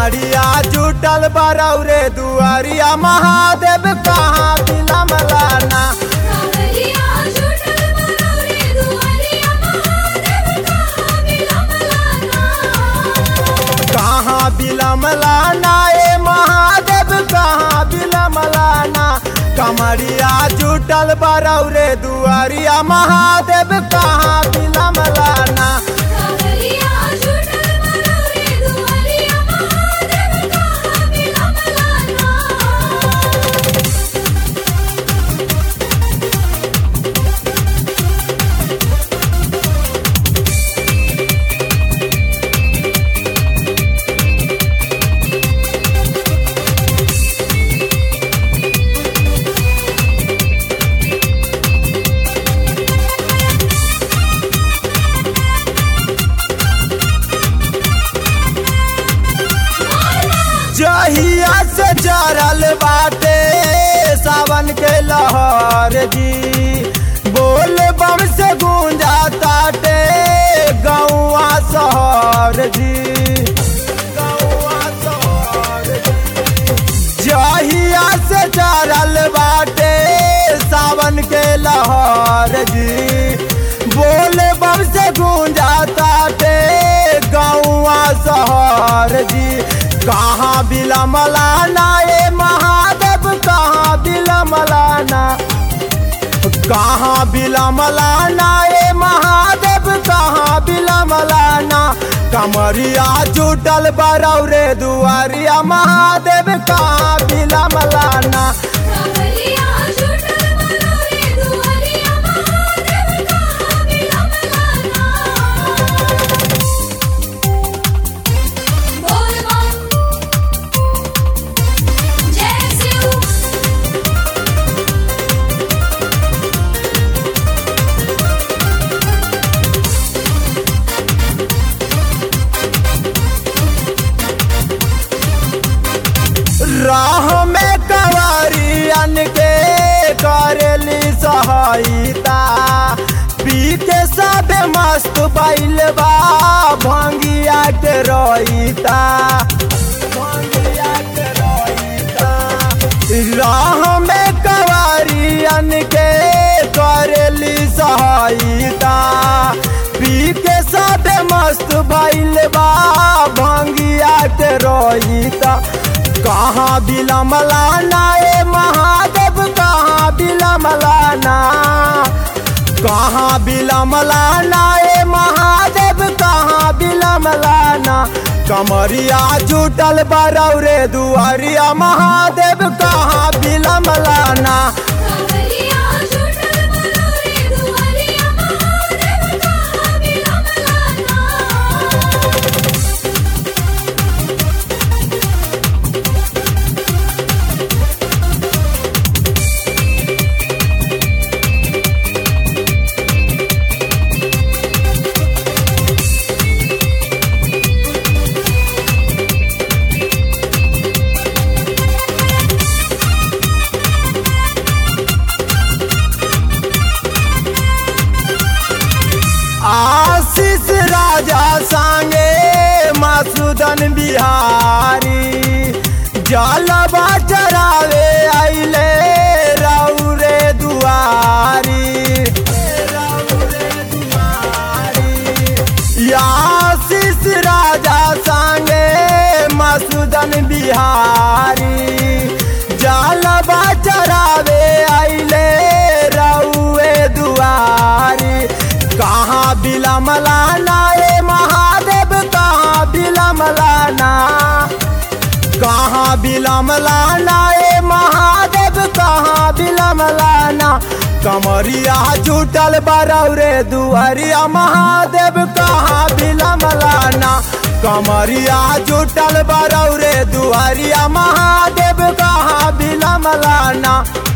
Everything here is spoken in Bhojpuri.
कमरिया जुटल बरौरे दुआरिया महादेव कहाँ बिलमलाना कावरिया झूठल मनोरे दुआरिया महादेव कहाँ बिलमलाना कहाँ बिलमलाना ए महादेव कहाँ बिलमलाना कमरिया जुटल बरौरे दुआरिया महादेव कहाँ बिलमलाना कावरिया झूठल मनोरे दुआरिया महादेव कहाँ बिलमलाना जहिया से चरल बाटे सावन के लहर जी बोल बम से गूंजा ताटे गौआ शहर जी गौआ शहर जी। जहिया से चरल बाटे सावन के लहर जी बोल बम से गूंजा ताटे गौआ शहर जी कहाँ बिलमलाना ए महादेव कहाँ बिलमलाना कहाँ बिलमलाना ए महादेव कहाँ बिलमलाना कमरिया जुटल बरौरे दुआरिया महादेव कहाँ बिलमलाना कावरिया झूठल मनोरे दुआरिया महादेव कहाँ बिलमलाना बोल बम जय शिव राह में कवारियन के करेली सहायता पी के सब मस्त बैल बा भंगिया के रोईता भंगिया के रोईता राह में कवारियन के करेली सहायता पी के सब मस्त भैल बा भंगिया के रोईता कहाँ बिलमलाना ए महादेव कहाँ बिलमलाना कहाँ बिलमलाना ए महादेव कहाँ बिलमलाना कमरिया जुटल बरौरे दुआरिया महादेव कहाँ बिलमलाना कावरिया झूठल मनोरे दुआरिया महादेव कहाँ बिलमलाना आशीष राजा संगे मसूदन बिहारी जलवा चरावे आइले रौरे दुआरी रौरे दुआरी आशीष राजा संगे मसूदन बिहारी जलवा चरावे आइले रौए दुआरी कहाँ बिलमलाना ए महादेव कहाँ बिलमलाना कहाँ बिलमलाना ए महादेव कहाँ बिलमलाना कमरिया जुटल बरौरे दुआरिया महादेव कहाँ बिलमलाना कमरिया जुटल बरौरे दुआरिया महादेव कहाँ बिलमलाना